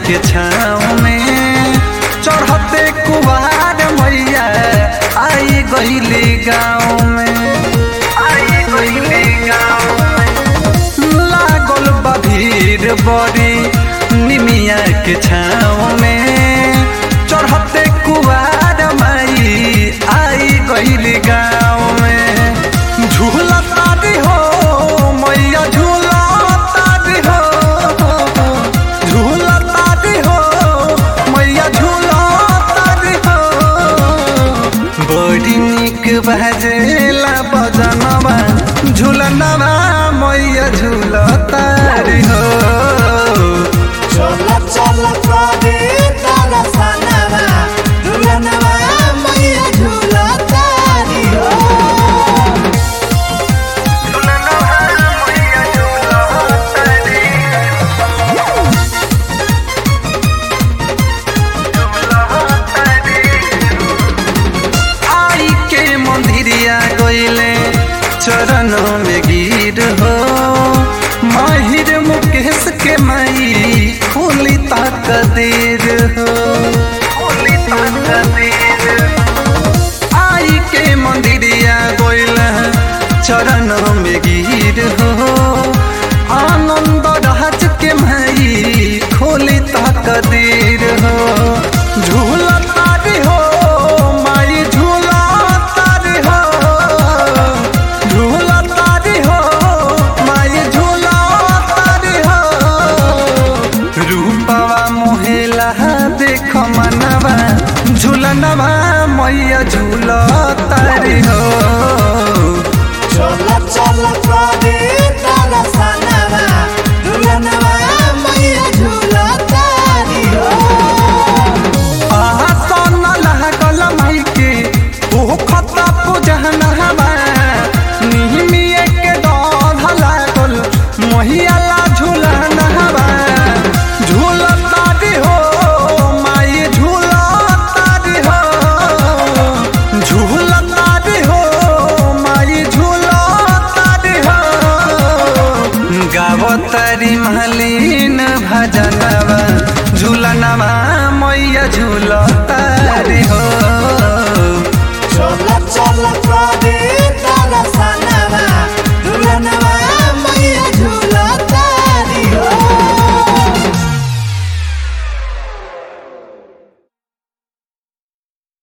के छाँव में चढ़ते कुवार मैया आई गईली गाँव में आई गईली गाँव में लागल बा भीड़ बड़ी निमिया के छाँव में चढ़ते कुवार माई आई गईली गाँव में झूला तारी हो मैया झूला तारी हो झूला तारी हो मैया झूला तारी हो बड़ी निक बजेला बजनवा झूलनवा मैया झूला तारी हो चल चल करे तारा सनवा झुलनवा मैया झूला तारी हो आई के मंदिरिया गईले चरणों में गिर हो माहिर मुकेश के माई खोली ताक देर हो खोली ताक देर आई के मंदिरिया गईले चरणों में गिर हो आनंद राज के माई खोली ताक देर हो झूला तारी हो माई झूला तारी हो झूला तारी हो माई झूला तारी हो रूपवा मोहेला देख मनवा झूलनवा मैया झूला तारी हो चल चल करे तारा सनवा झुलनवा मैया झूला तारी हो आसन लागल माई के ओ खता पूजन हवा निहमिए के दौध लागल महियाला झूलन हवा झूलता दी हो माई झूलता दी हो झूलता दी हो माई झूलता दी हो गावतारी महलीन भजनवा झूलनवा मैया झूल